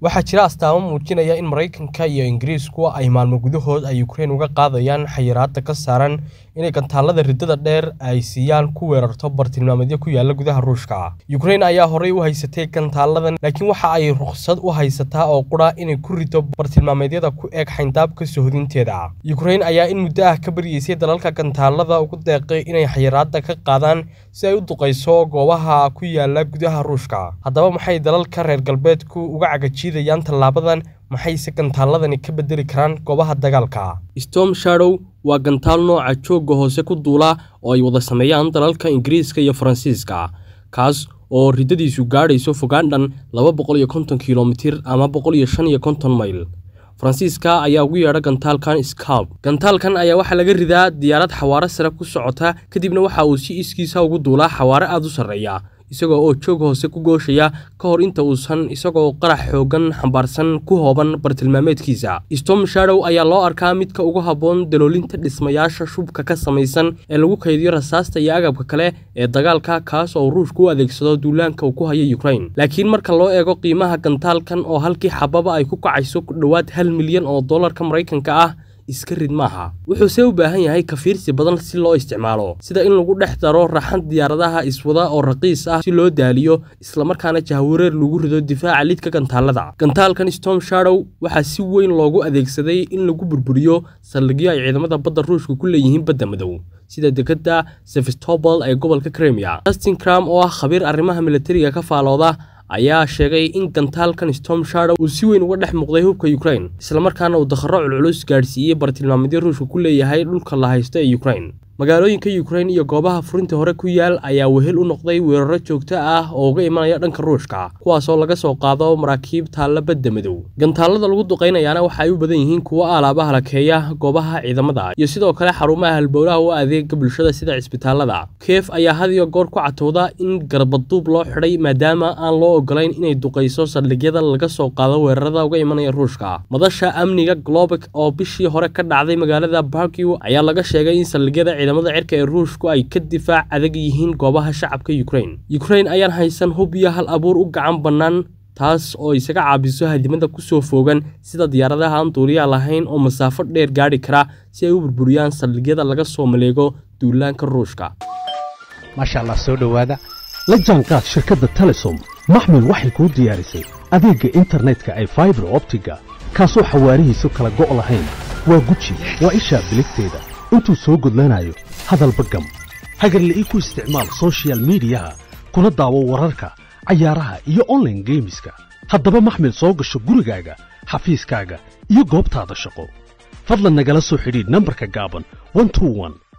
waxaa jira astaamo muujinaya in maraykanka iyo ingiriisku ay maalmo gudahood ay ukrain uga qaadayaan xayiraadda ka saaran inay gantaalada riddada dheer ay siiyaan ku weerarto bartilmaameedyo ku yaala gudaha ruushka ukrain ayaa horey u haysatay gantaaladan laakiin waxa ay rukhsad u haysataa oo qura inay ku rido bartilmaameedyada ku eeg xayndaabka sohodinteeda ukrain ayaa in muddo ah ka baryeysay dalalka gantaalada ugu deeqay inay xayiraadda ka qaadaan si ay u duqayso goobaha ku yaala gudaha ruushka haddaba maxay dalalka reer galbeedku uga cagajiidayaan tallaabadan maxayse gantaaladani ka bedeli karaan goobaha dagaalka storm shadow waa gantaal nooca joogga hoose ku duula oo ay wada sameeyaan dalalka ingiriiska iyo faransiiska kaas oo riddadiisu gaadhayso fogaandhan laba boqol iyo konton kilomitir ama boqol iyo shan iyo konton mayl faransiiska ayaa ugu yeedha gantaalkan scalp gantaalkan ayaa waxaa laga ridaa diyaarad xawaaro sare ku socota kadibna waxa uu si iskiisa ugu duulaa xawaaro aad u sarreeya isagoo oo joog hoose ku gooshaya ka hor inta uusan isagoo qarax xooggan xambaarsan ku hooban bartilmaameedkiisa storm shadow ayaa loo arkaa midka ugu habboon daloolinta dhismayaasha shubka ka samaysan ee lagu kaydiyo rasaasta iyo agabka kale ee dagaalka kaas oo ruushku u adeegsado duulaanka uu ku hayo ukrain laakiin marka loo eego qiimaha gantaalkan oo halkii xababa ay ku kacayso ku dhowaad hal milyan oo dollarka maraykanka ah iska rid maaha wuxuuse u baahan yahay kafiirsi badan si loo isticmaalo sida in lagu dhex daro raxan diyaaradaha iswada oo raqiis ah si loo daaliyo islamarkaana jahwareer lagu rido difaaca lidka gantaalada gantaalkan storm shadow waxaa si weyn loogu adeegsaday in lagu burburiyo saldhigyo ay ciidamada badda ruushka ku leeyihiin badda madow sida dekadda sevastopol ee gobolka kremia justin cram oo ah khabiir arrimaha militariga ka faalooda ayaa sheegay in gantaalkan storm shadow uu si weyn uga dhex muuqday hubka ukrain islamarkaana uu dakharo culculus gaadhsiiyey bartilmaameedyo ruushka ku leeyahay dhulka la haysto ee ukrain magaalooyinka ukrain iyo goobaha furinta hore ku yaal ayaa wehel u noqday weeraro joogto ah oo uga imanaya dhanka ruushka kuwaasoo laga soo qaado maraakiib taalla badda madow gantaalada lagu duqaynayaana waxa ay u badan yihiin kuwo alaabaha lakeeya goobaha ciidamada iyo sidoo kale xarumaha halbowlaha u adeega bulshada sida cisbitaalada keef ayaa had iyo goor ku catowda in garbaduub loo xidhay maadaama aan loo ogolayn inay duqayso saldhigyada laga soo qaado weerarada uga imanaya ruushka madasha amniga globek oo bishii hore ka dhacday magaalada barkiw ayaa laga sheegay in saldhigyada ciidamada cirka ee ruushku ay ka difaac adag yihiin goobaha shacabka ukrain ukrain ayaan haysan hub iyo hal abuur u gacan bannaan taas oo isaga caabiso hadimada ku soo foogan sida diyaaradaha aan duuliyaa lahayn oo masaafo dheer gaadhi kara si ay u burburiyaan saldhigyada laga soo maleego duulaanka ruushka maasha allah soo dhowaada la jaanqaad shirkadda telesom maxmil waxay kuu diyaarisay adeegga internetka ay faibar optiga kaasoo xawaarihiisu kala go' lahayn waa guji waa ishaa biligteeda intuu soo gudlanayo hadalba gam hagarle ii ku isticmaal sochial midiyaha kuna daawo wararka cayaaraha iyo onlaine geemiska haddaba maxmil soo gasho gurigaaga xafiiskaaga iyo goobtaada shaqo fadlan nagala soo xidhiidh nambarka gaaban